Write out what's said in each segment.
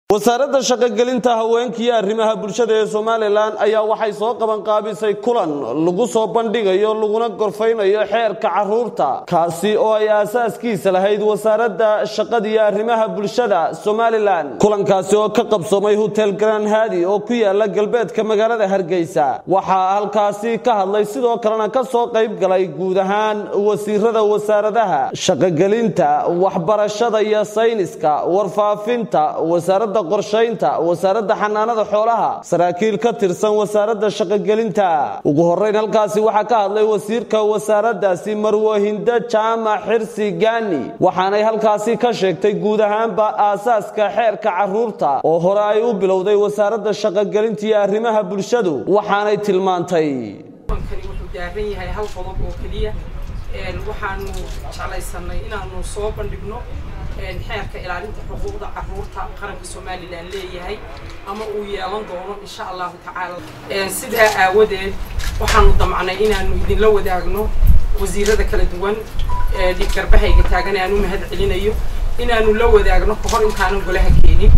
wasaaradda shaqogelinta haweenka iyo arrimaha bulshada ee somalilan ayaa waxay soo qabanqaabisay kulan lagu soo bandhigayo laguna gorfaynayo xeerka caruurta kaasi oo ay aasaaskiisa lahayd wasaaradda shaqada iyo arrimaha bulshada somalilan kulankaasi oo ka qabsoomay hotel grand hadi oo ku yaala galbeedka magaalada hargeysa waxaa halkaasi ka hadlay sidoo kalena ka soo qayb galay guud ahaan wasiirada wasaaradaha shaqogelinta waxbarashada iyo sayniska warfaafinta wasaaradda qorshaynta wasaaradda xanaanada xoolaha saraakiil ka tirsan wasaaradda shaqogelinta ugu horeyn halkaasi waxaa ka hadlay wasiirka wasaaraddaasi marwahindo jaamac xirsi gaani waxaanay halkaasi ka sheegtay guud ahaanba aasaaska xeerka caruurta oo hore ay u bilowday wasaaradda shaqogelinta iyo arrimaha bulshadu waxaanay tilmaantay wuxuu daaran yahay hal qodob oo keliya waxaanu jeclaysanay inaanu soo bandhigno xeerka ilaalinta xuquuqda caruurta qaranka somalilan leeyahay ama uu yeelan doono insha allahu tacaala sidaa aawadeed waxaanu damcnay inaanu idinla wadaagno wasiirada kala duwan dhigarbahayga taagan aan u mahad celinayo inaanu la wadaagno kahor intaanan golaha keenin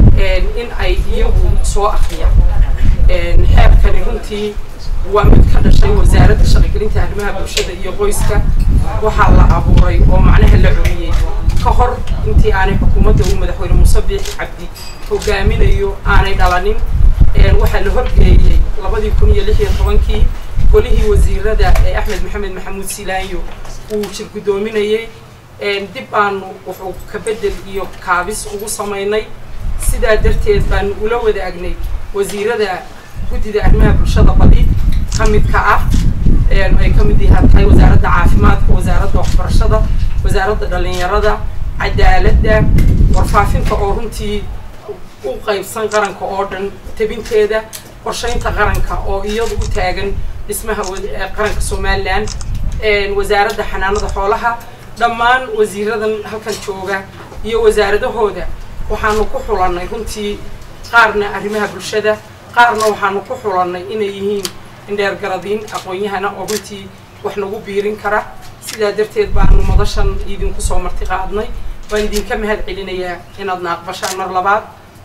in ay iyagu soo akriyaan xeerkani runtii waa mid ka dhashay wasaaradda shaqogelinta arrimaha bulshada iyo qoyska waxaa la abuuray oo macnaha la curiyey ka hor intii aanay xukuumadda uu madaxweyne muuse biixi cabdi hogaaminayo aanay dhalanin waxaa la horgeeyey labadii kun iyo lix iyo tobankii golihii wasiirada ee axmed maxamed maxamuud silaanyo uu jir guddoominayey dib baanu wuxuu ka bedel iyo kaabis ugu samaynay sidaa darteed baanu ula wadaagnay wasiirada guddida arrimaha bulshada badi ka midka ah ay ka mid yahaan tahay wasaaradda caafimaadka wasaaradda waxbarashada wasaaradda dhalinyarada cadaaladda warfaafinta oo runtii u qaybsan qaranka oo dhan tebinteeda qorshaynta qaranka oo iyadu u taagan dhismaha qaranka somalilan wasaaradda xanaanada xoolaha dhammaan wasiiradan halkan jooga iyo wasaaradahooda waxaanu ku xulannay runtii qaarna arrimaha bulshada qaarna waxaanu ku xulannay inay yihiin indheergaradiin aqoon-yahana oo runtii wax nagu biirin kara sidaa darteed baanu madashan idinku soo marti qaadnay waan idinka mahad celinayaa inaadna aqbashaan mar labaad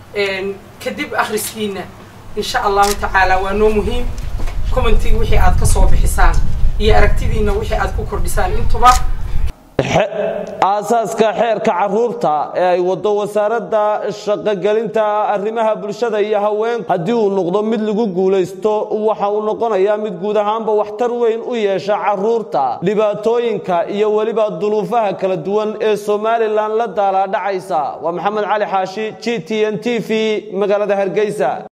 kadib akhriskiina insha allahu tacaala waa noo muhiim commentig wixii aad ka soo bixisaan iyo aragtidiina wixii aad ku kordhisaan intuba aasaaska xeerka caruurta ee ay wado wasaaradda shaqogelinta arrimaha bulshada iyo haweenku haddii uu noqdo mid lagu guulaysto waxa uu noqonayaa mid guud ahaanba waxtar weyn u yeesha caruurta dhibaatooyinka iyo weliba dunuufaha kala duwan ee somalilan la daalaadhacaysa waa maxamed cali xaashi g t n t v magaalada hargeysa